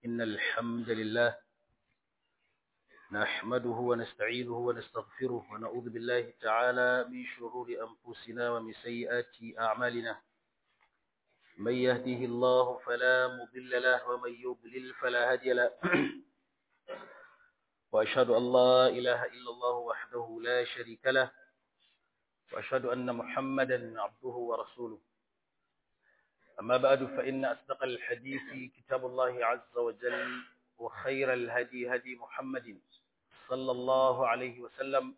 إن الحمد لله نحمده ونستعينه ونستغفره ونعوذ بالله تعالى من شرور أنفسنا ومن سيئات أعمالنا من يهده الله فلا مضل له ومن يضلل فلا هادي له وأشهد أن لا إله إلا الله وحده لا شريك له وأشهد أن محمدا عبده ورسوله أما بعد فإن أصدق الحديث كتاب الله عز وجل وخير الهدي هدي محمد صلى الله عليه وسلم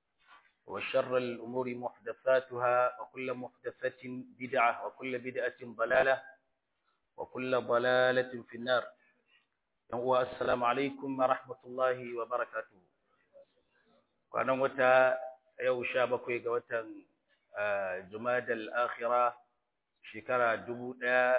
وشر الأمور محدثاتها وكل محدثة بدعة وكل بدعة ضلالة وكل ضلالة في النار السلام عليكم ورحمة الله وبركاته وأنا متى yau sha bakwai ga watan Jumadal Akhira shekara dubu ɗaya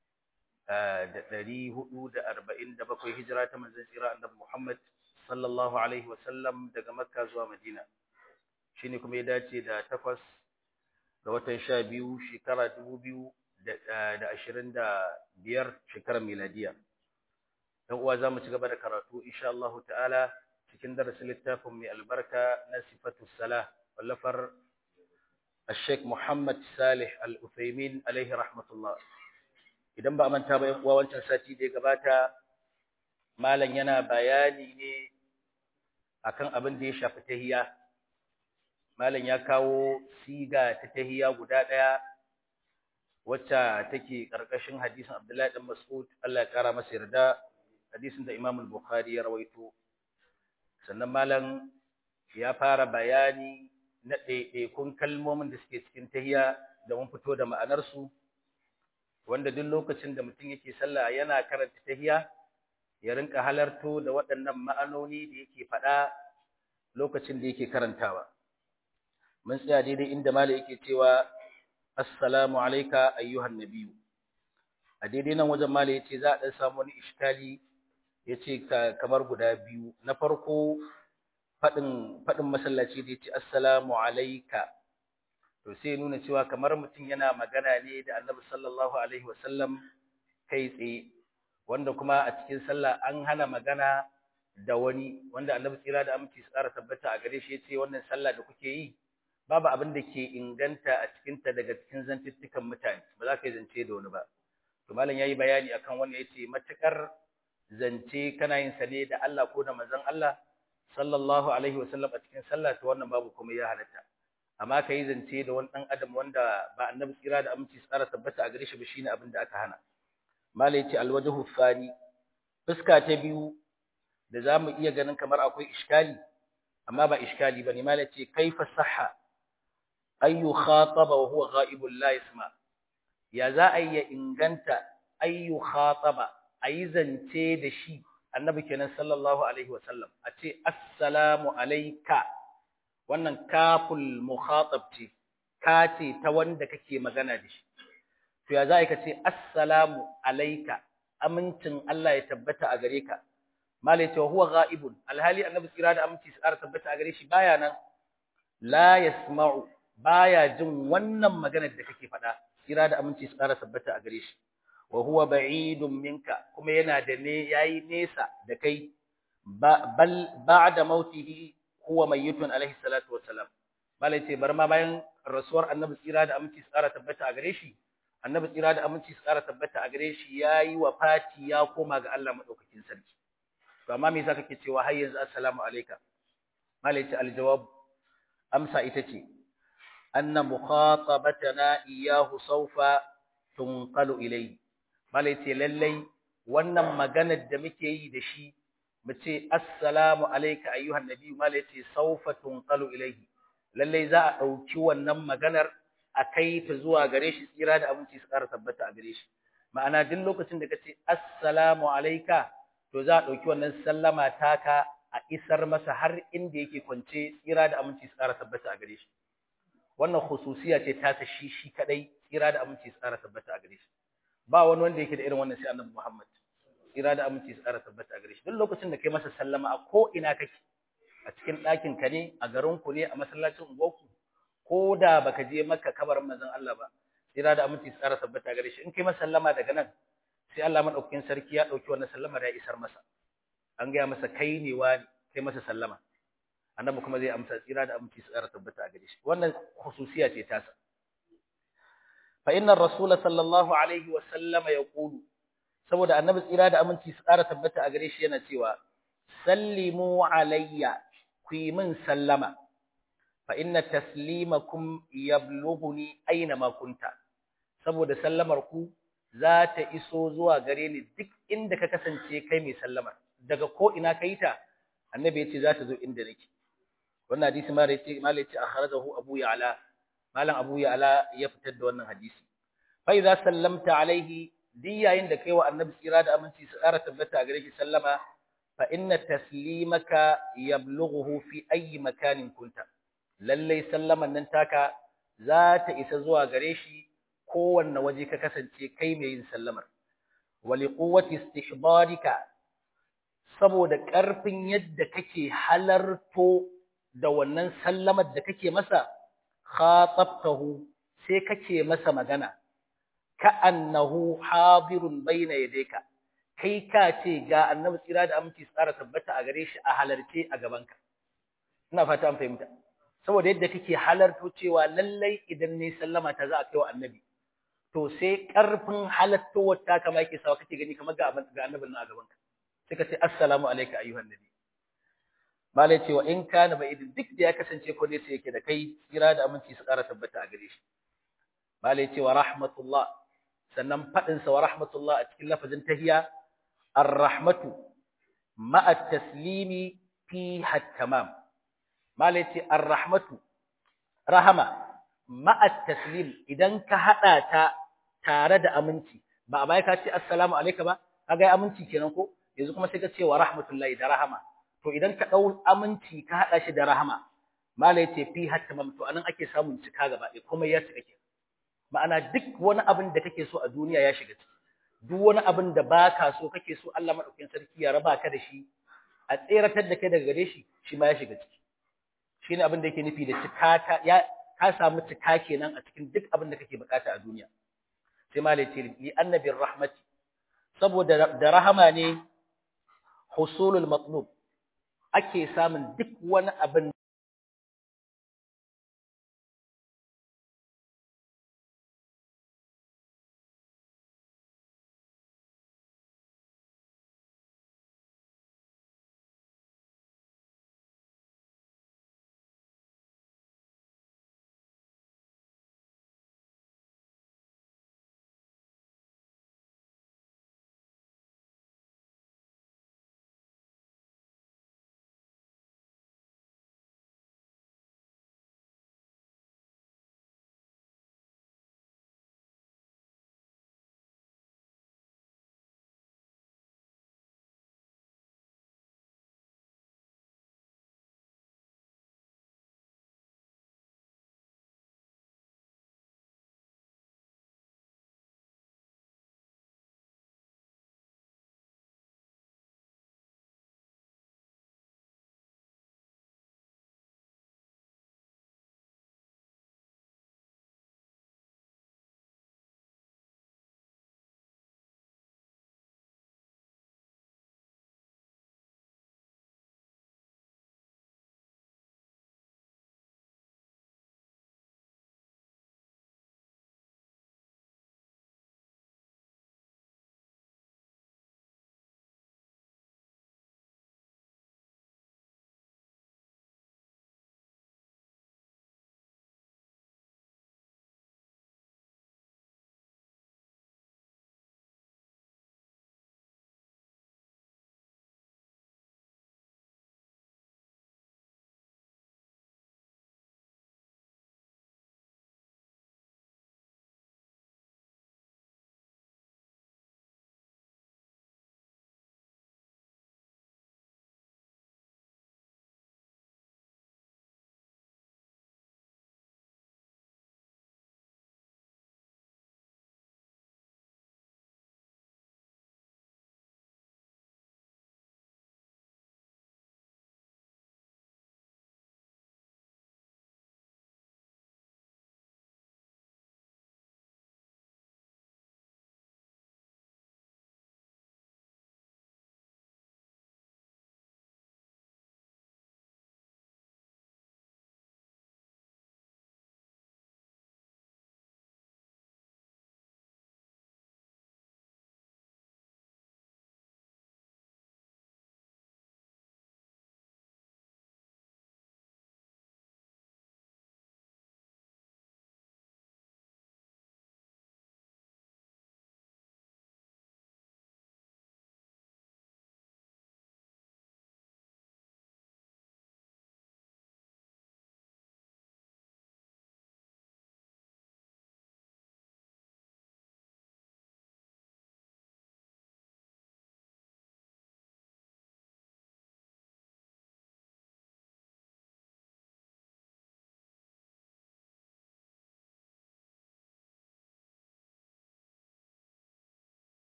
da ɗari hudu da arba'in da bakwai hijira ta manzon tsira annabi Muhammad sallallahu alaihi wasallam daga Makka zuwa Madina shine kuma ya dace da takwas ga watan sha biyu shekara dubu biyu da ashirin da biyar shekarar miladiya. ‘Yan uwa za mu ci gaba da karatu insha Allah ta'ala cikin darasin littafin mai albarka na sifatu salah wallafar Sheikh Muhammad Salih Al-Uthaymin alaihi rahmatullah idan ba manta ba yan uwa wancan sati da gabata malam yana bayani ne akan abin da ya shafi tahiyya malam ya kawo siga ta tahiyya guda daya wacce take karkashin hadisin Abdullahi dan Mas'ud Allah ya kara masa yarda hadisin da Imam Al-Bukhari ya rawaito sannan malam ya fara bayani na ɗaiɗaikun kalmomin da suke cikin tahiya da mun fito da ma'anarsu wanda duk lokacin da mutum yake sallah yana karanta tahiya ya rinka halarto da waɗannan ma'anoni da yake faɗa lokacin da yake karantawa mun tsaya daidai inda malam yake cewa assalamu alayka ayyuhan nabiyyu a daidai nan wajen malam yace za a dan samu wani iskali yace kamar guda biyu na farko fadin fadin masallaci da yace assalamu alayka to sai nuna cewa kamar mutum yana magana ne da Annabi sallallahu alaihi wasallam kai tsaye wanda kuma a cikin sallah an hana magana da wani wanda Annabi tsira da aminci su tsara tabbata a gare shi yace wannan sallah da kuke yi babu abin da ke inganta a cikin ta daga cikin zantuttukan mutane ba za ka yi zance da wani ba to malam yayi bayani akan wannan yace matakar zance kana yin sa ne da Allah ko da manzon Allah sallallahu alaihi wasallam a cikin sallah to wannan babu kuma ya halatta amma kai zance da wani dan adam wanda ba annabi tsira da aminci tsara tabbata a gare shi ba shine abin da aka hana malai yace alwajhu fani fuska ta biyu da zamu iya ganin kamar akwai iskali amma ba iskali bane malai yace kaifa sahha ayu khataba wa huwa ghaibul la yasma ya za a yi inganta ayu khataba a yi zance da shi annabi kenan sallallahu alaihi wasallam a ce assalamu alaika wannan kaful mukhatab ce ka ce ta wanda kake magana da shi to ya za ka ce assalamu alaika amincin Allah ya tabbata a gare ka malai ce huwa ghaibun alhali annabi tsira da aminci tsara tabbata a gare shi baya nan la yasma'u baya jin wannan maganar da kake faɗa tsira da aminci tsara tabbata a gare shi wa huwa ba'idun minka kuma yana da ne yayi nesa da kai bal ba'da mautihi huwa mayyitun alaihi salatu wassalam malai ce bar ma bayan rasuwar annabi tsira da aminci tsara tabbata a gare shi annabi tsira da aminci tsara tabbata a gare shi yayi wafati ya koma ga Allah madaukakin sarki to amma me yasa kake cewa har yanzu assalamu alayka malai ce aljawab amsa ita ce anna mukhatabatana iyyahu sawfa tunqalu ilayhi malai ce lallai wannan maganar da muke yi da shi mu ce assalamu alayka ayyuhan nabiyyu malai ce sawfa tunqalu ilayhi lallai za a dauki wannan maganar a kai ta zuwa gare shi tsira da abinci su ƙara tabbata a gare shi ma'ana duk lokacin da kace assalamu alayka to za a dauki wannan sallama taka a isar masa har inda yake kwance tsira da aminci su ƙara tabbata a gare shi wannan khususiya ce ta shi shi kadai tsira da aminci su ƙara tabbata a gare shi ba wani wanda yake da irin wannan sai annabi Muhammad tsira da aminci su ƙara tabbata a gare shi duk lokacin da kai masa sallama a ko ina kake a cikin ɗakin ka ne a garin ku ne a masallacin unguwarku ko da baka je maka kabarin manzon Allah ba tsira da aminci su ƙara tabbata a gare shi in kai masa sallama daga nan sai Allah madaukakin sarki ya dauki wannan sallama da ya isar masa an ga masa kai ne wani kai masa sallama annabi kuma zai amsa tsira da aminci su tsara tabbata a gare shi wannan khususiya ce tasa fa inna ar-rasul sallallahu alaihi wa sallama yaqulu saboda annabi tsira da aminci su tsara tabbata a gare shi yana cewa sallimu alayya ku yi min sallama fa inna taslimakum yablughuni aina ma kunta saboda sallamar ku za ta iso zuwa gare ni duk inda ka kasance kai mai sallamar daga ko ina kai ta annabi yace za ta zo inda nake wannan hadisi ma yace malai yace akhrajahu abu ya'la malam abu ya'la ya fitar da wannan hadisi fa idza sallamta alaihi di yayin da kai wa annabi tsira da aminci su ƙara tabbata gare shi sallama fa inna taslimaka yablughuhu fi ayi makanin kunta lallai sallaman nan taka za ta isa zuwa gare shi kowanne waje ka kasance kai mai yin sallamar wali quwwati istihbarika saboda ƙarfin yadda kake halarto da wannan sallamar da kake masa khatabtahu sai kake masa magana ka'annahu hadirun baina yadayka kai ka ce ga annabi tsira da aminci tsara tabbata a gare shi a halarce a gabanka ina fata an fahimta saboda yadda kake halarto cewa lallai idan ne sallama ta za a kai wa annabi to sai karfin halattowar ta kama yake sawa kake gani kamar ga ga annabin nan a gabanka sai ka ce assalamu alayka ayyuhan nabi malai cewa in kana ba idin duk da ya kasance ko ne sai yake da kai tsira da aminci su tsara tabbata a gare shi malai cewa rahmatullah sannan fadin sa wa rahmatullah a cikin lafazin tahiyya ar-rahmatu ma'a taslimi fi tamam malai ce ar-rahmatu rahama ma'a taslim idan ka hada ta tare da aminci ba a bai ka ce assalamu alayka ba kaga aminci kenan ko yanzu kuma sai ka ce wa rahmatullahi da rahama to idan ka dau aminci ka hada shi da rahama malai ce fi tamam to anan ake samun cika gaba ɗaya kuma ya cika kenan ma'ana duk wani abin da kake so a duniya ya shiga ciki duk wani abin da baka so kake so Allah madaukakin sarki ya raba ka da shi a tseratar da kai daga gare shi shi ma ya shiga ciki shine abin da yake nufi da cika ka ya ka samu cika kenan a cikin duk abin da kake bukata a duniya sai ma ce li annabi rahmati saboda da rahama ne husulul matlub ake samun duk wani abin